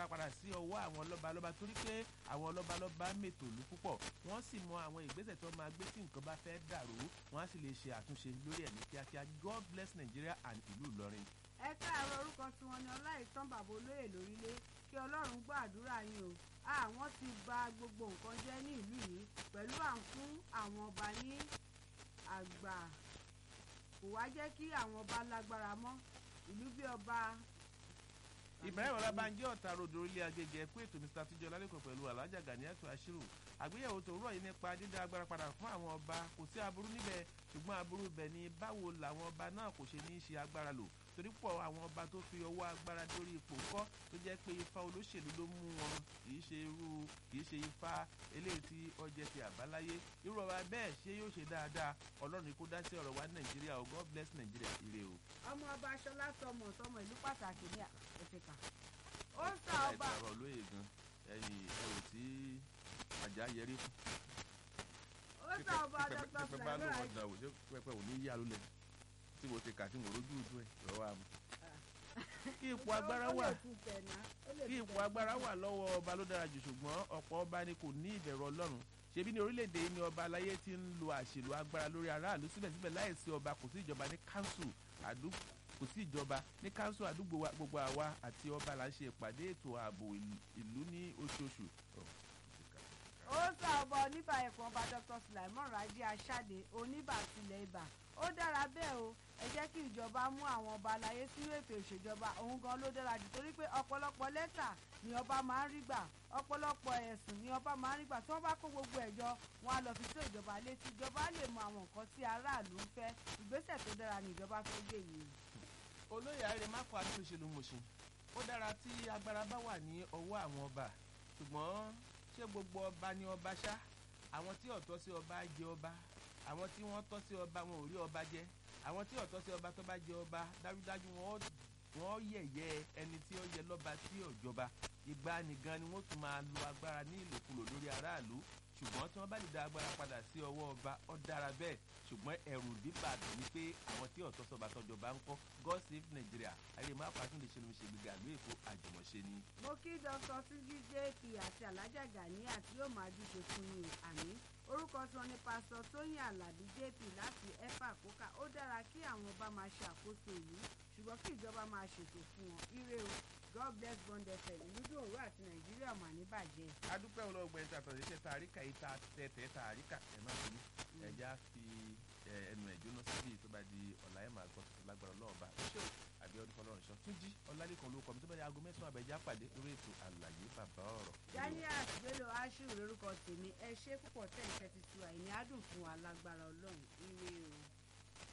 agbára padà sí ọwọ́ àwọn lọ́balọ́ba torí pé àwọn lọ́balọ́ba mètò ìlú púpọ̀ wọ́n sì mọ àwọn ìgbésẹ̀ tó máa gbé tí nǹkan bá fẹ́ dàrú wọ́n á sì lè ṣe àtúnṣe lórí ẹ̀ ní kíákíá God bless Nigeria and ìlú Ìlọrin. ẹ káàárọ̀ orúkọ tí wọ́n ní ọláìtàn bàbá olóyè lórílẹ̀ kí ọlọ́run gbọ́ àdúrà yín o àwọn ti bà gbogbo nǹkan jẹ́ ní ìlú yìí pẹ̀lú à ń fún àwọn ọba ní àgbà kò wá jẹ́ kí àwọn ọba lágbára mọ́ ìlú bí ọba. Ibrahim Ọlábánjí ọ̀tá ròdò orílẹ̀ agége ẹ̀kú ètò Mr. Tíjọ́ lálẹ́kọ̀ọ́ pẹ̀lú Alhaja Ganiatu Ashiru àgbéyẹ̀wò tòwúrọ̀ yìí nípa dídá agbára padà fún àwọn ọba kò sí aburú níbẹ̀ ṣùgbọ́n aburú bẹ̀ ni báwo làwọn ọba náà kò ṣe ní í ṣe agbára lò torí pọ̀ àwọn ọba tó fi ọwọ́ agbára dórí ipò kọ́ tó jẹ́ pé ifá olóṣèlú ló mú wọn kìí ṣe irú kìí ṣe ifá eléyìí tí ọjẹ́ ti àbáláyé irú ọba bẹ́ẹ̀ ṣé yóò ṣe dáadáa ọlọ́run kó dá sí ọ̀rọ̀ wa ní nàìjíríà o God bless nàìjíríà ire o. ọmọ ọba aṣọlá sọmọ sọmọ ìlú pàtàkì ní àfẹ́kà ó ń ta ọba. ìtàrọ̀ olóye gan ẹ̀yìn ẹ̀rù tí àjà yẹrí fún. ó ń ta ọba dr pẹpẹ bá lò sulaiman wọn dàn wò ṣé pẹpẹ ò ní yá lulẹ̀ tí mo ti kà tí mo rójú ojú ẹ̀ lọ́wọ́ àmọ́. kí ipò agbára wà kí ipò agbára wà lọ́wọ́ ọba ló dára jù ṣùgbọ́n ọ̀pọ̀ ọba ni kò ní ìbẹ̀rù ọlọ́run ṣebí ní orílẹ̀-èdè yìí ni ọba aláyé ti ń lo àṣèlú agbára lórí aráàlú síbẹ̀síbẹ̀ láìsí ọba kò sí ìjọba ní kánsù àdúgbò kò sí ìjọba ní kánsù àdúgbò wa gbogbo àwa àti ọba là ń ṣe ìpàdé ètò ààbò ìlú ní oṣooṣù. ó sọ ọba oníbà ẹ̀fọn ọba dr sulaiman raji aṣáde oníbà tilẹ̀ ibà ó dára bẹ́ẹ̀ o ẹ jẹ́ kí ìjọba mú àwọn ọba aláyé sínú ètò ìṣèjọba òun gan ló dára jù torí pé ọ̀pọ̀lọpọ̀ lẹ́tà ni ọba máa ń rí gbà ọ̀pọ̀lọpọ̀ ẹ̀sùn ni ọba máa ń rí gbà tí wọ́n bá kó gbogbo ẹ̀jọ wọn á lọ fi tó ìjọba létí ìjọba lè mọ àwọn nǹkan tí aráàlú ń fẹ́ ìgbésẹ̀ tó dára ni ìjọba fẹ́ gbé yìí. olóyè àrẹ má kọ àtúnṣe mọ̀ṣin ó dára tí agbára bá wà ní ọwọ́ àwọn ọba ṣùgbọ́n ṣé gbogbo ọba ni ọba ṣá àwọn tí ọ̀tọ́ sí ọba jẹ ọba àwọn tí wọ́n tọ́ sí ọba wọn ò rí ọba jẹ àwọn tí ọ̀tọ́ sí ọba tó bá jẹ ọba dájúdájú wọ́n yẹ̀yẹ́ ẹni tí ó yẹ lọ́ba tí ò jọba ìgbà nìgan ni wọ́n tún máa lo agbára ní ìlòkulò lórí aráàlú ṣùgbọ́n tí wọ́n bá lè dá agbára padà sí ọwọ́ ọba ó dára bẹ́ẹ̀ ṣùgbọ́n ẹ̀rù bíbà ni pé àwọn tí ọ̀tọ́ sọba tọjọba ń kọ́ God save Nigeria ayé má pàtó lè ṣe lómi ṣe gbígbà ló èkó àjùmọ̀ṣe ni. mo kí dr síjí jp àti alájà gani àti yóò máa júṣe fún mi àmì orúkọ tí wọn ní pásítọ̀ tóyìn alábí jp láti efa àkókà ó dára kí àwọn ọba máa ṣe àkóso ìlú ṣùgbọ́n kí ìjọba máa ṣètò fún wọn ire o god bless bond fm ìlúdó òru àti nàìjíríà mà ní bàjẹ́. adúpẹ́ olóògbé ẹni tàtọ̀ ṣiṣẹ́ tàríkà yìí ta tẹ̀tẹ̀ tàríkà ẹ̀ máa fi ẹja fi ẹnu ẹ̀ jóná síbi tó bá di ọ̀la ẹ̀ máa gbọ́ tuntun lágbára ọlọ́ọ̀ba ṣé o àbí ọdún fọlọ́run ṣọ tún jí ọlálẹ́kan ló kọ́ mi tó bá di aago mẹ́sàn-án àbẹ̀já pàdé lórí ètò àlàyé bàbá ọ̀rọ̀. daniel bello ashiru lórúkọ tèmi ẹ ṣe púpọ̀ tẹ̀ ń tẹ́tí sí wa ìní adùn fún wa lágbára ọlọ́run ire o.